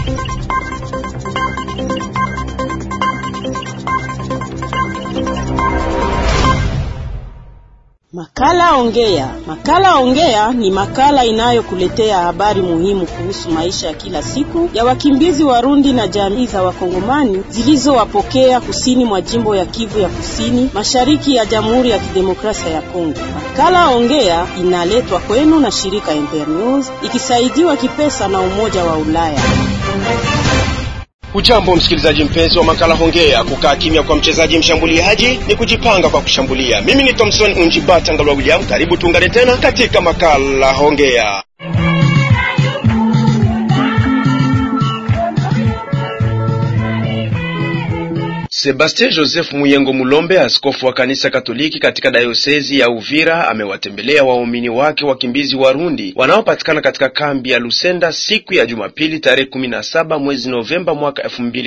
Makala Ongea. Makala Ongea ni makala inayokuletea habari muhimu kuhusu maisha ya kila siku ya wakimbizi Warundi na jamii za Wakongomani zilizowapokea kusini mwa jimbo ya Kivu ya Kusini, mashariki ya Jamhuri ya Kidemokrasia ya Kongo. Makala Ongea inaletwa kwenu na shirika Internews ikisaidiwa kipesa na Umoja wa Ulaya. Ujambo msikilizaji mpenzi wa makala Hongea. Kukaa kimya kwa mchezaji mshambuliaji ni kujipanga kwa kushambulia. Mimi ni Thomson Unjibata Ngalwa William, karibu tuungane tena katika makala Hongea. Sebastien Joseph Muyengo Mulombe, askofu wa kanisa Katoliki katika dayosezi ya Uvira, amewatembelea waumini wake wakimbizi Warundi wanaopatikana katika kambi ya Lusenda siku ya Jumapili tarehe 17 mwezi Novemba mwaka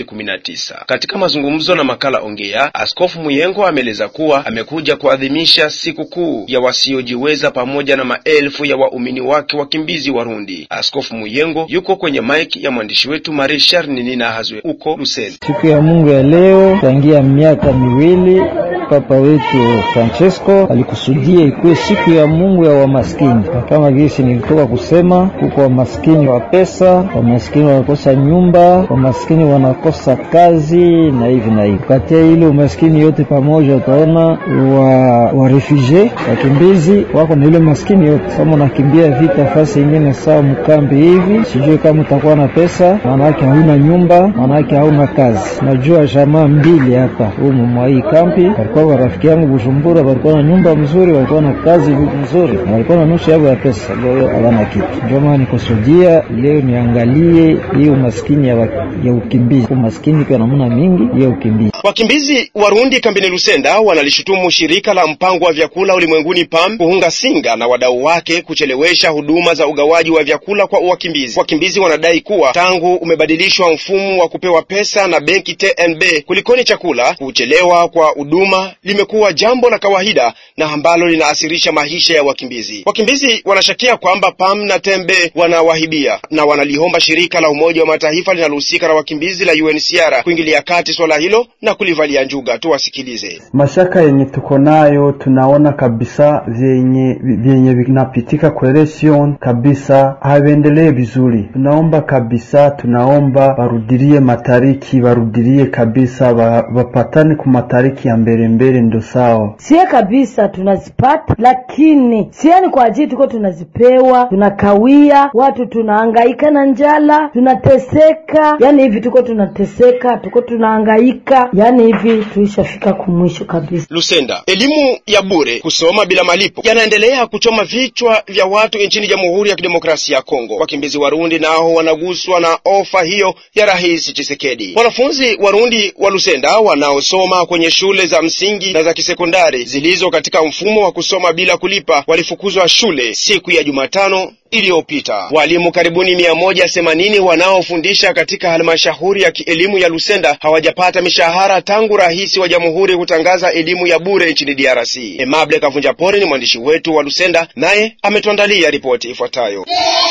2019. Katika mazungumzo na makala Ongea, askofu Muyengo ameeleza kuwa amekuja kuadhimisha siku kuu ya wasiojiweza pamoja na maelfu ya waumini wake wakimbizi Warundi. Askofu Muyengo yuko kwenye mike ya mwandishi wetu Marie Charles Nina Hazwe uko Lusenda. Siku ya Mungu ya leo tangia miaka miwili Papa wetu Francesco alikusudia ikuwe siku ya Mungu ya wamaskini, na kama gisi nilitoka kusema, kuko wamaskini wa pesa, wamaskini wanakosa nyumba, wamaskini wanakosa kazi na hivi na hivi. Katia ile umaskini yote pamoja, utaona wa wa refugee wakimbizi wako na ile maskini yote. Kama unakimbia vita fasi ingine sawa mkambi hivi, sijui kama utakuwa na pesa, maanake hauna nyumba, maanake hauna kazi. Najua jamaa mbili hapa humu mwa hii kambi walikuwa warafiki yangu Bujumbura, walikuwa na nyumba mzuri, walikuwa na kazi mzuri, na walikuwa na nusu yao ya pesa. Leo hawana kitu. Ndio maana nikusudia leo niangalie hii umaskini ya, ya ukimbizi, umaskini kwa namna mingi ya ukimbizi. Wakimbizi Warundi kambini Lusenda wanalishutumu shirika la mpango wa vyakula ulimwenguni PAM kuhunga singa na wadau wake kuchelewesha huduma za ugawaji wa vyakula kwa wakimbizi. Wakimbizi wanadai kuwa tangu umebadilishwa mfumo wa kupewa pesa na benki TNB kulikoni chakula, kuchelewa kwa huduma limekuwa jambo la kawaida na ambalo linaasirisha maisha ya wakimbizi. Wakimbizi wanashakia kwamba PAM na Tembe wanawahibia na wanaliomba shirika la Umoja wa Mataifa linalohusika na wakimbizi la UNHCR kuingilia kati swala hilo na kulivalia njuga. Tuwasikilize. Mashaka yenye tuko nayo, tunaona kabisa vyenye vyenye vinapitika coalition kabisa havendelee vizuri. Tunaomba kabisa, tunaomba warudilie matariki, warudilie kabisa, wapatane ku matariki ya mbele mbele, ndo sawa. Sie kabisa tunazipata, lakini siani kwa ajili tuko tunazipewa, tunakawia, watu tunahangaika na njala, tunateseka. Yani hivi tuko tunateseka, tuko tunahangaika, yani hivi tuishafika kumwisho kabisa. Lusenda, elimu ya bure, kusoma bila malipo yanaendelea kuchoma vichwa vya watu nchini Jamhuri ya Kidemokrasia ya Kongo. Wakimbizi Warundi nao wanaguswa na ofa hiyo ya Rais Chisekedi. Wanafunzi Warundi wa Lusenda wanaosoma kwenye shule za msingi na za kisekondari zilizo katika mfumo wa kusoma bila kulipa walifukuzwa shule siku ya Jumatano iliyopita. Walimu karibuni mia moja themanini wanaofundisha katika halmashauri ya kielimu ya Lusenda hawajapata mishahara tangu rais wa jamhuri kutangaza elimu ya bure nchini DRC. Emable Kavunja Pore ni mwandishi wetu wa Lusenda, naye ametuandalia ripoti ifuatayo.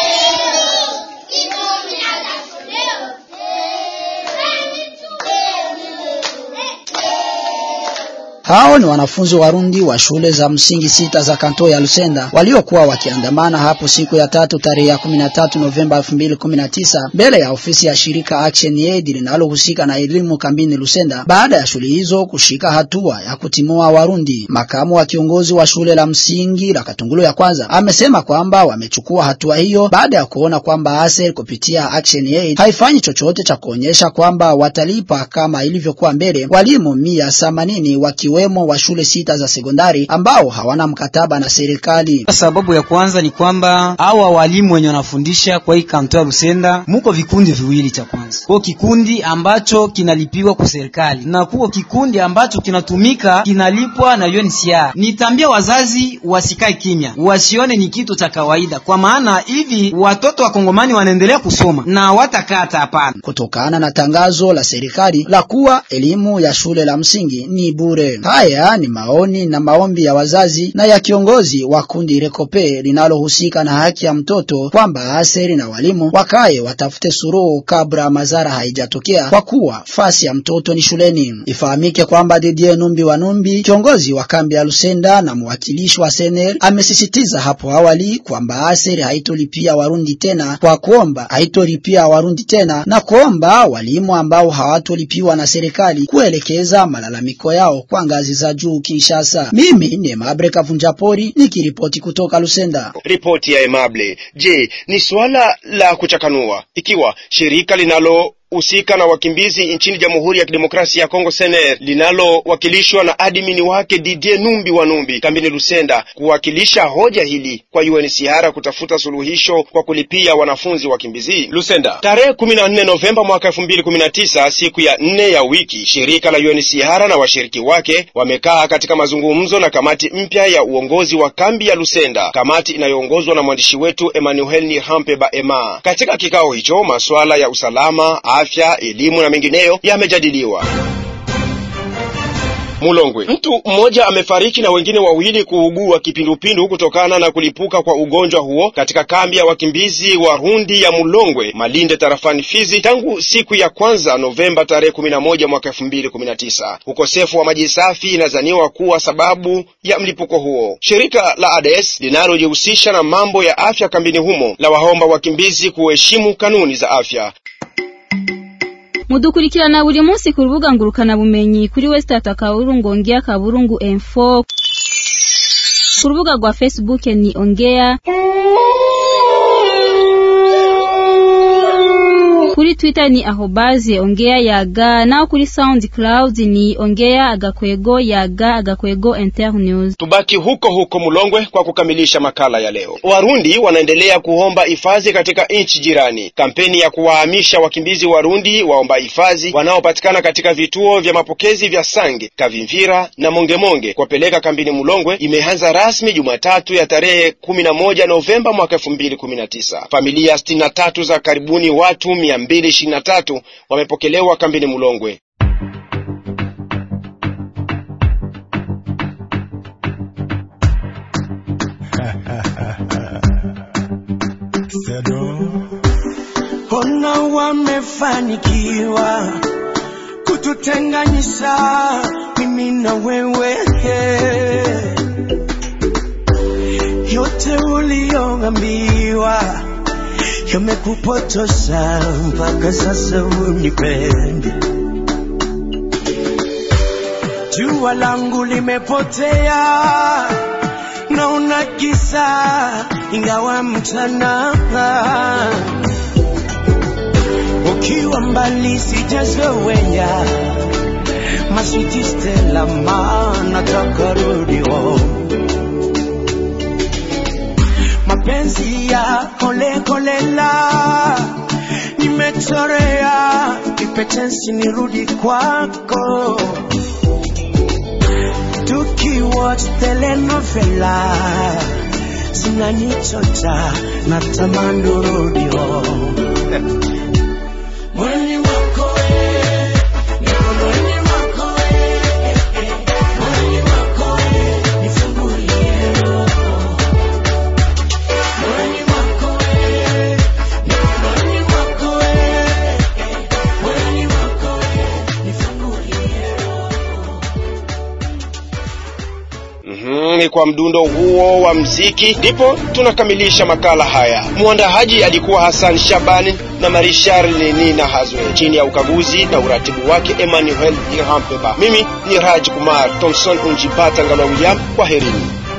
Hao ni wanafunzi Warundi wa shule za msingi sita za kanto ya Lusenda waliokuwa wakiandamana hapo siku ya tatu tarehe ya 13 Novemba 2019 mbele ya ofisi ya shirika Action Aid linalohusika na elimu kambini Lusenda baada ya shule hizo kushika hatua ya kutimua Warundi. Makamu wa kiongozi wa shule la msingi la Katungulu ya kwanza amesema kwamba wamechukua hatua hiyo baada ya kuona kwamba ASER kupitia Action Aid haifanyi chochote cha kuonyesha kwamba watalipa kama ilivyokuwa mbele walimu mia themanini waki wemo wa shule sita za sekondari ambao hawana mkataba na serikali. Sababu ya kwanza ni kwamba hawa walimu wenye wanafundisha kwa hii kanto ya Lusenda, muko vikundi viwili. Cha kwanza kwa kikundi ambacho kinalipiwa kwa serikali na kuko kikundi ambacho kinatumika kinalipwa na UNHCR. Nitambia wazazi wasikae kimya, wasione ni kitu cha kawaida, kwa maana hivi watoto wa Kongomani wanaendelea kusoma na watakata hapana, kutokana na tangazo la serikali la kuwa elimu ya shule la msingi ni bure. Haya ni maoni na maombi ya wazazi na ya kiongozi wa kundi Rekope linalohusika na haki ya mtoto kwamba aseri na walimu wakaye watafute suruhu kabla madhara haijatokea kwa kuwa fasi ya mtoto ni shuleni. Ifahamike kwamba Didier Numbi wa Numbi, kiongozi wa kambi ya Lusenda na mwakilishi wa Sener, amesisitiza hapo awali kwamba aseri haitolipia Warundi tena kwa kuomba haitolipia Warundi tena na kuomba walimu ambao hawatolipiwa na serikali kuelekeza malalamiko yao kwa ngazi za juu Kinshasa. Mimi ni Mabre Kavunjapori nikiripoti kutoka Lusenda. Ripoti ya Emable. Je, ni suala la kuchakanua ikiwa shirika linalo husika na wakimbizi nchini Jamhuri ya Kidemokrasia ya Kongo Sener linalowakilishwa na admini wake Didier Numbi wa Numbi kambini Lusenda kuwakilisha hoja hili kwa UNHCR kutafuta suluhisho kwa kulipia wanafunzi wakimbizi Lusenda. Tarehe 14 Novemba mwaka 2019, siku ya nne ya wiki, shirika la UNHCR na washiriki wake wamekaa katika mazungumzo na kamati mpya ya uongozi wa kambi ya Lusenda, kamati inayoongozwa na mwandishi wetu Emmanuel Nihampe Baema. Katika kikao hicho masuala ya usalama afya, elimu na mengineyo yamejadiliwa. Mulongwe, mtu mmoja amefariki na wengine wawili kuugua kipindupindu kutokana na kulipuka kwa ugonjwa huo katika kambi ya wakimbizi wa Rundi ya Mulongwe, Malinde, tarafani Fizi tangu siku ya kwanza Novemba tarehe 11 mwaka 2019. Ukosefu wa maji safi inazaniwa kuwa sababu ya mlipuko huo. Shirika la ADS linalojihusisha na mambo ya afya kambini humo la waomba wakimbizi kuheshimu kanuni za afya. mudukurikirana buri munsi ku rubuga ngurukana bumenyi kuri wesitata akaburungu ongea kaburungu info ku rubuga rwa facebook ni ongea kuri twitter ni ahobaze ongea yaga naho kuri soundcloud ni ongea agakwego yaga agakwego internews Tubaki huko huko Mulongwe kwa kukamilisha makala ya leo. Warundi wanaendelea kuomba hifadhi katika nchi jirani. Kampeni ya kuwahamisha wakimbizi Warundi waomba hifadhi wanaopatikana katika vituo vya mapokezi vya Sange, Kavimvira na Mongemonge kuwapeleka kambini Mulongwe imeanza rasmi Jumatatu ya tarehe 11 Novemba mwaka 2019. Familia 63 za karibuni watu 223 wamepokelewa kambini Mulongwe. Ona wamefanikiwa kututenganisha mimi na wewe, yote uliyoambiwa yamekupotosha mpaka sasa unipendi. Jua langu limepotea, naona kisa ingawa mchana ukiwa mbali sijazoea maswiti Stella, maana takarudi home. mapenzi ya kole kolela nimechorea kipetensi nirudi kwako tukiwatch telenovela zinanichota na tamani urudi home. Mwili wako we, mikononi mwako we, mwili wako we, nifungulie roho. Mwili wako we, mikononi mwako we, mwili wako we, nifungulie roho. Mhm, ni kwa mdundo huo wa mziki ndipo tunakamilisha makala haya. Mwandaaji alikuwa Hassan Shabani na Marie Charles Nina Hazwe, chini ya ukaguzi na uratibu wake Emmanuel Irhampeba. Mimi ni Raj Kumar Thompson Unjipata Ngala William, kwa herini.